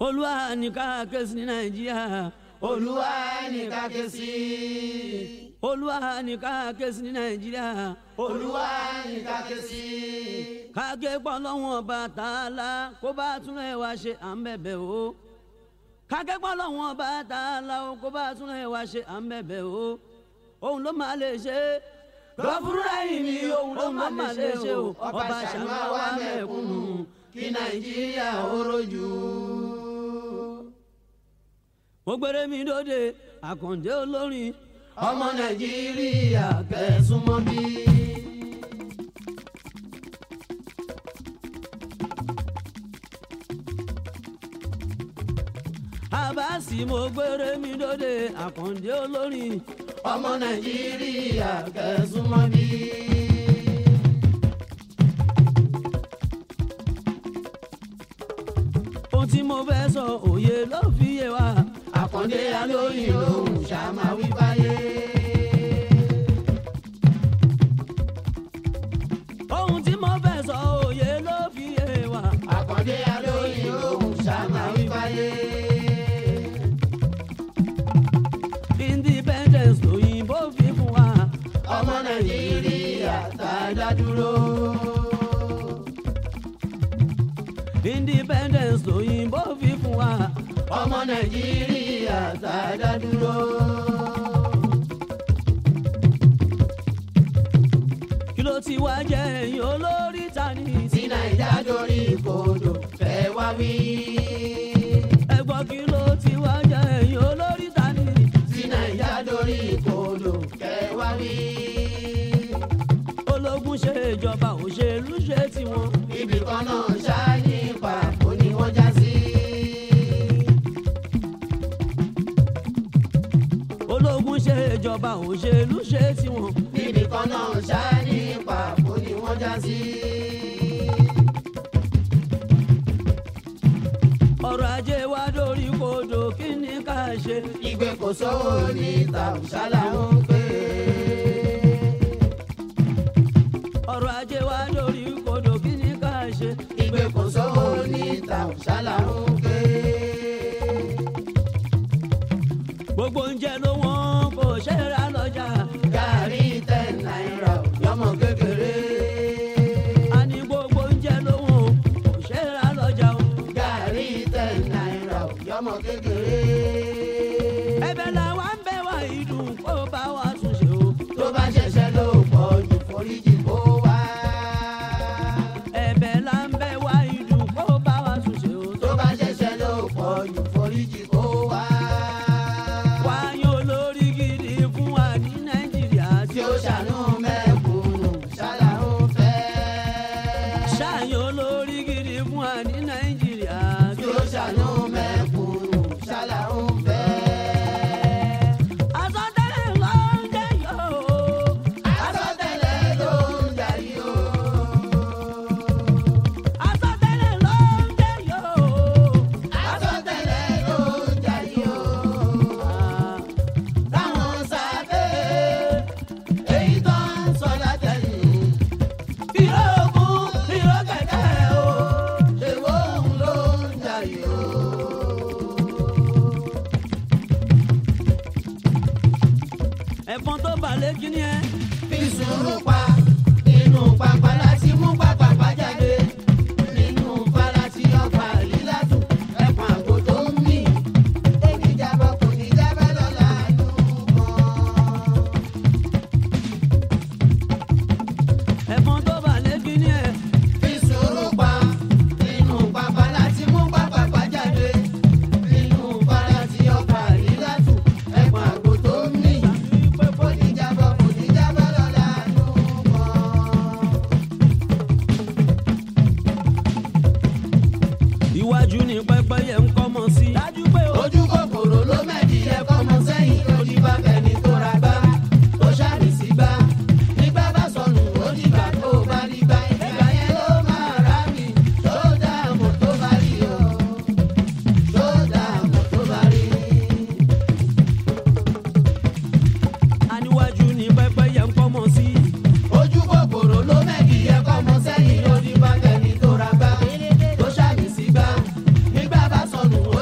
olúwa ní ká ké sí ní nàìjíríà olúwa ní ká ké sí olúwa ní ká ké sí ní nàìjíríà olúwa ní ká ké sí ká ké pọ̀ lọ́wọ́n ọba tààlà kó bá tún ẹ̀ wá ṣe à ń bẹ̀bẹ̀ o ká ké pọ̀ lọ́wọ́n ọba tààlà o kó bá tún ẹ̀ wá ṣe à ń bẹ̀bẹ̀ o òun ló máa lè ṣe lọ́fúnra yìí ni òun ló ló máa lè ṣe o ọba ṣàmà wà mẹ́kúnnù kí nàìjíríà ó rojú. mo gbére mi dóde àkàndé olórin ọmọ nàìjíríà kẹsùn mọ́ bí. àbáàsì mo gbére mi dóde àkàndé olórin ọmọ nàìjíríà kẹsùn mọ́ bí. ohun tí mo fẹ́ sọ òye ló fi yé wa àkàndé alóyìn lòun ṣàmà wí báyé. ohun tí mo fẹ́ sọ òye ló fi yé wa àkàndé alóyìn lòun ṣàmà wí báyé. independence lòyìnbó fi fún wa ọmọ nàìjíríà tá a dá dúró. independence lòyìnbó fi fún wa ọmọ nàìjíríà tá a dá dúró. kí ló ti wá jẹ́ ẹ̀yìn olórí ta ni tí nàìjà dorí kodò fẹ́ wá wí. ẹ̀gbọ́n kí ló ti wá jẹ́ ẹ̀yìn olórí ta ni tí nàìjà dorí kodò fẹ́ wá wí. ológun ṣe ìjọba òṣèlú ṣe tiwọn ibì kan náà ṣááyí pàbó ni wọ́n já sí. ológun ṣe ìjọba òṣèlú ṣe tiwọn ibì kan náà ṣááyí pàbó ni wọ́n já sí. ọrọ̀ ajé wa dórí kodò kí ni ká ṣe ìgbé kò sówó ní tàùsálà ń pè ọrọ̀ ajé wa dórí kodò kí ni ká ṣe ìgbé kò sówó ní tàùsálà ń pè gbogbo oúnjẹ ló wọ́n kò ṣe é ra lọ́jà gàrí ten náírà yọmọ kékeré a ní gbogbo oúnjẹ ló wọ́n kò ṣe é ra lọ́jà o gàrí ten náírà yọmọ kékeré ẹ̀bẹ̀ làwa ń bẹ̀ wá ìdùn kó bá wa tún ṣe o tó bá ṣẹ̀ṣẹ̀ ló pọ̀ jù foríjì kó wá ẹ̀bẹ̀ là ń bẹ̀ wá ìdùn kó bá wa tún ṣe o tó bá ṣẹ̀ṣẹ̀ ló pọ̀ jù foríjì kó wá wáyé olórí gidi fún wa ní nàìjíríà tí ó ṣàánú mẹ́kúnnù ṣálá ń fẹ́. ṣáàyàn olórí gidi fún wa ní nàìjíríà tí ó ṣàánú mẹ́kúnnù ṣálá ń fẹ́. àsọtẹ́lẹ̀ ló ń jẹ́ yóò. àsọtẹ́lẹ̀ ló ń darí o. àsọtẹ́lẹ̀ ló ń jẹ́ yóò. àsọtẹ́lẹ̀ ló ń darí o. táwọn sábẹ́ èyí tó ń sọ látẹ̀yìn. ìró ogun ìró kẹ̀kẹ́ o. èwo òun ló ń darí o. ẹ̀fọn tó balẹ̀ kí ni ẹ. fi sùúrù pa inú pápá láti mú pápá jáde nínú fara tí ọgbà lílàtù ẹ̀pọ̀n àgbo tó ń mì oníjàbọ̀ kò ní jábẹ́ lọ́la inú mọ́. ẹ̀fọn tó balẹ̀ kí ni ẹ. fi sùúrù pa inú pápá láti mú pápá jáde nínú fara tí ọgbà lílàtù ẹ̀pọ̀n àgbo tó ń mì oníjàbọ̀ kò ní jábẹ́ lọ́la inú mọ́. iwájú ni pẹ́pẹ́yẹ ń kọ́ mọ́ sí. dájú pé o. ojú kòkòrò ló mẹ́ẹ̀dì ẹ̀kọ́ mọ sẹ́yìn lórí bá fẹ́ni tó ra gbá tó ṣàrì sí gbá nígbà bá sọnù ó dìgbà tó bá rí gbá ìgbà yẹn ló máa rà mí tó dààmú tó bá rí o tó dààmú tó bá rí. aníwájú ni pẹ́pẹ́yẹ ń kọ́ mọ́ sí. ojú kòkòrò ló mẹ́ẹ̀dì ẹ̀kọ́ mọ sẹ́yìn lórí bá fẹ́ni tó ra gbá tó ṣàrì sí gbá nígbà bá sọnù ó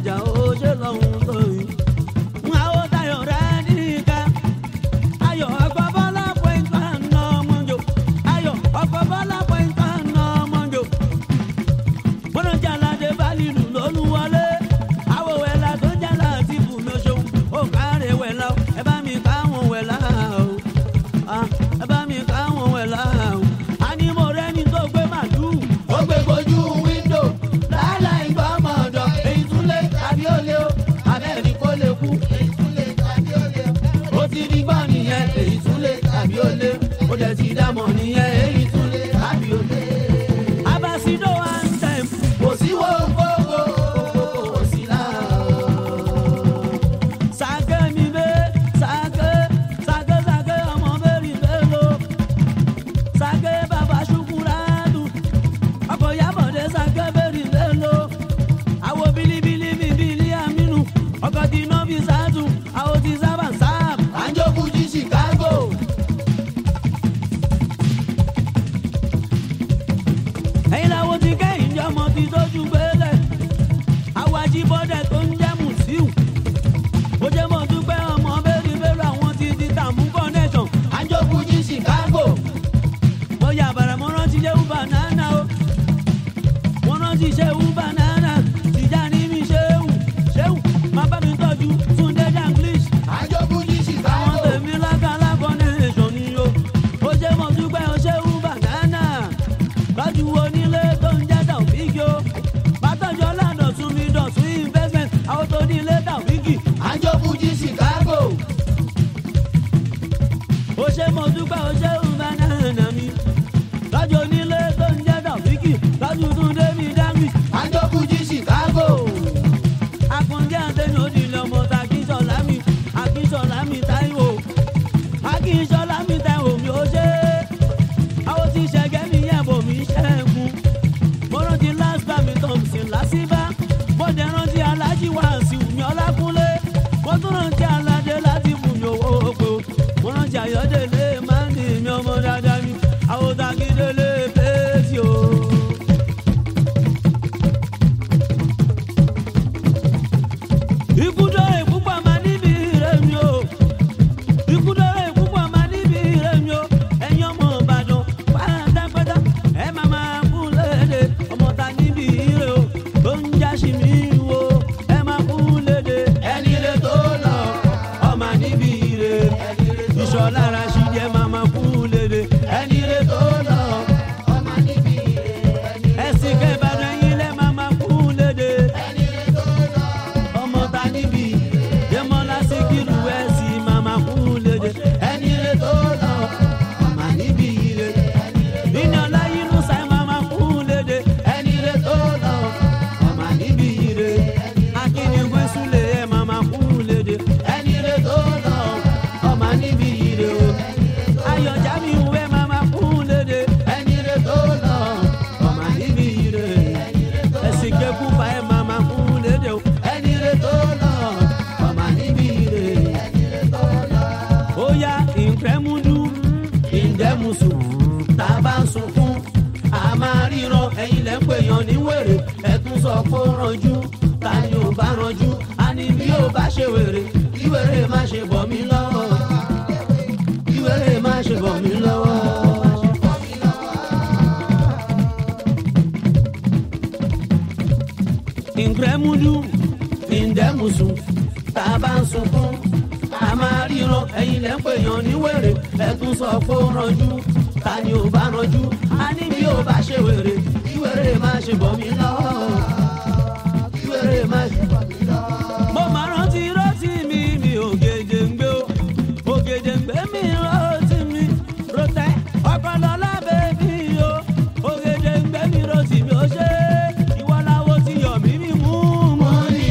ìjà ó ṣe lọ́hùn tó yìí. àwọn tayọ̀ rẹ̀ nìkan ayọ̀ ọkọ̀ bọ́lá pẹ̀ntà nà ọmọjò ayọ̀ ọkọ̀ bọ́lá pẹ̀ntà nà ọmọjò. wọ́n ń jalade bálílù lólúwọlé àwọ̀ wẹ̀lá tó jálá ti bù mí oṣù ó kárẹ̀ wẹ̀lá o ẹ bá mi káwọn wẹ̀lá o Ah, ẹ bá mi káwọn wẹ̀lá o. a ní mo rẹ́ni tó gbé màlúù. ó gbé gbojú wíńdò láláì gbọ́mọ̀ ọ̀dọ̀ èyí tún lé tàbí ó lé o abẹ́ni kó lè kú èyí tún lé tàbí ó lé o. ó ti rí gbọ́ nìyẹn èyí tún lé tàbí ó lé ó dẹ̀ ti dámọ̀ nìyẹn èyí tún lé tàbí ó lé. abasido one time. kò sí wo gbogbo kò sí láà. sake mi be sake sake sake ọmọ bẹ́ẹ̀rì bẹ́ẹ̀ lo sake baba ṣukuradu ọkọ̀ yabọ̀dé sake bẹ́ẹ̀rì bẹ́ẹ̀ lo àwo bilibili mi bili aminu ọkọ̀ tí iná fi sáàtù àwo ti sábà sáàbù. àjọkùn jí chicago. ẹ̀yin làwọn ti kẹ́yìn jẹ́ ọmọ ti tójú gbélé àwọn ajíbọ́dẹ̀ tó ń jẹ́ mùsíù ó jẹ́ mọ̀ dúpẹ́ ọmọ bẹ́ẹ̀rì bẹ́ẹ̀rù àwọn ti di tààmú connection àjọkùn jí chicago. mo yà bàrà mo rántí ṣe uber nana o mo rántí ṣe uber nana tìjà ní mi ṣéwù ṣéwù má bá mi tọ́jú túndé danglish àjọkùn jí àwọn chicago. tèmi lákàlà connection ni o ó jẹ́ mọ̀ dúpẹ́ o ṣe uber nana lọ́jú onílé tó ń jẹ́ tàwíkì o bàtọ́jọ́ ládọ̀tún mi dọ̀tún investment àwọn tó ní ilé tàwíkì àjọkùn jí chicago. ó ṣe mọ̀ dúpẹ́ o ṣe uber nana mi lọ́jọ́ onílé tó ń jẹ́ tàwíkì lọ́jú túndé mi danglish. àjọkùn jí chicago. akúndé àtẹnu òdìlẹ ọmọ ta akínsọlá mi akínsọlá mi táíwò akínsọlá mi táíwò mi ó ṣe àwọn tí ṣẹgẹ mi yẹ bò mí ṣẹ́gun mo rántí last time thompson lásìbá mo dẹ̀ rántí alájí wàásù mi ọlákúnlé mo tún rántí aládé láti fún mi owó oko mo rántí ayọ̀délé máńdì mi ọmọ dáadáa mi àwọn tagídélé pèsè o. ikú dọ́rẹ̀ púpọ̀ máa níbi rẹ̀ mi o ikú dọ́rẹ̀ púpọ̀ máa níbi rẹ̀ mi o ẹ̀yin ọmọ ìbàdàn pátápátá ẹ máa máa kú léde ọmọ ta níbi rẹ̀ o tó ń jáṣì mí wo ẹ máa kú léde ẹni lè tó lọ ọmọ níbi rẹ̀ ìṣọ̀lá ara ṣì jẹ́ máa máa kú léde ẹni lè tó lọ ọmọ níbi ẹni ẹ̀sìn kẹbàdàn yín lẹ́ máa máa kú léde ẹni lè tó lọ ọmọ ta níbi dẹ́mọ́lá síkírù ẹ̀sìn máa máa kú léde. ẹni lè tó lọ ọmọ níbi ire Iná láyé inú sáì máa máa kú léde. ẹni lè tó lọ ọmọ níbi ire Akínigbé súlẹ̀ ẹ̀ máa máa kú léde. ẹni lè tó lọ ọmọ níbi ire Ayọ̀já mi ìwé máa máa kú léde. ẹni lè tó lọ ọmọ níbi ire Ẹ̀sìn kẹ́kù fa ẹ̀ máa máa kú léde. o. ẹni lè tó lọ ọmọ níbi ire Ó yá ìǹkẹ́múdú ìǹdẹ́musù tá a bá ń sunkún. A máa ríran ẹ̀yin lẹ́ ń pè yàn ní wèrè. Ẹ̀tún sọ pé ó ranjú. Ta ni ò bá ranjú? A ní bí ó bá ṣe wèrè. Kí wèrè má ṣe bọ̀ mí lọ́wọ́. Kí wèrè má ṣe bọ̀ mí lọ́wọ́. ìǹkẹ́múdú ìǹdẹ́musù tá a bá ń sunkún. A máa ríran ẹ̀yin lẹ́ ń pè yàn ní wèrè. Ẹ̀tún sọ pé ó ranjú. Ta ni ò bá ranjú? A ní bí ó bá ṣe wèrè. Kí wèrè má ṣe bọ̀ mí lọ́wọ́. Kí wèrè má ṣe bọ̀ mí lọ́wọ́. Mo máa rántí rántí mi mi ògèdè ń gbé o. Ògèdè ń gbé mi rántí mi. Rotẹ́ ọ̀pọ̀lọ́lá bèbí o. Ògèdè ń gbé mi rántí mi ó ṣe. Ìwọ láwo ti yọ̀ mí mi mú mú ni.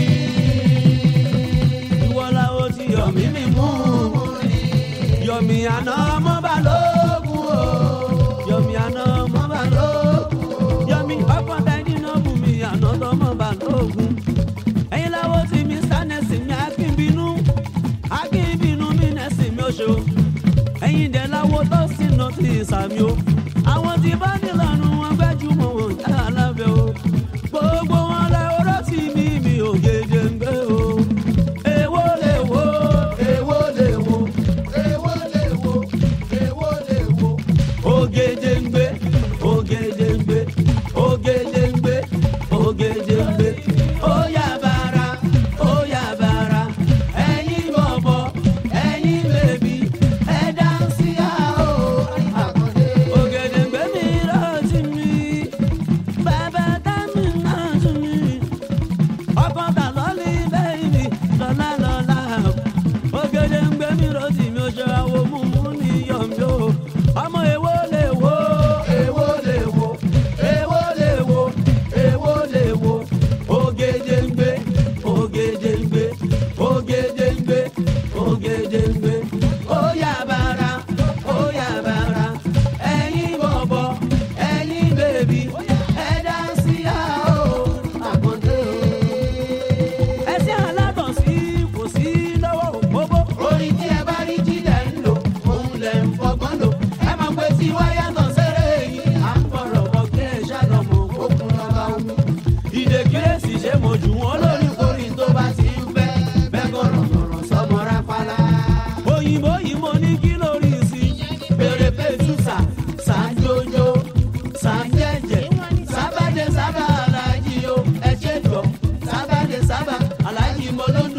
Ìwọ láwo ti yọ̀ mí mi mú mú ni. Yọ̀mí àná ọmọ balógun o. Yọ̀mí àná ọmọ balógun o. Yọ̀mí ọkọ̀ tẹ́ni náà bù mí àná tọmọ balógun. Ẹyin láwo ti mi sánẹ́sì mi akínbínú. Akínbínú mi nẹ́sì mi oṣù. Ẹyin dẹ̀ láwo tó sì nà ti sàmì o. Àwọn tí bá nílànà wọn gbẹ́júmọ̀ wọn yára lábẹ́ o. Gbogbo wọn lẹ oró tì mí mi ò gèdè mi rọ́ọ̀tì mi ò ṣe àwo mú mú ní yọ̀mí o ọmọ èwo lè wo èwo lè wo èwo lè wo èwo lè wo ògèdèǹgbé ògèdèǹgbé ògèdèǹgbé ògèdèǹgbé ó yá bàrà ó yá bàrà ẹ̀yin bọ̀bọ̀ ẹ̀yin bèbí ẹ dá sí àó àkàndé o. ẹsẹ̀ aládùn sí kò sí lọ́wọ́ òpópó. orin tí ẹ bá rí jílẹ̀ ń lò òun lẹ̀ ń fọgbọ́n lò ẹ mọ̀ pé tí wáyà tán sẹ́rẹ̀ yìí à ń bọ̀rọ̀ bọ̀ kí ẹ ṣàlọ́mọ òkun lọ́ba omi. ìdè kírésì ṣe mo jù wọ́n lọ. olórí korin tó bá ti ń fẹ́ bẹ́ẹ̀ gọ̀rọ̀gọ̀rọ̀ sọmọ rápálá. òyìnbó yìí mo ní kí lórí sí. bèrè pẹ̀tùsà sàǹjòjò sàǹjẹ̀jẹ̀ sábàdé sábà aláàjì o ẹ ṣe jọ sábàdé sábà aláàjì mo ló ń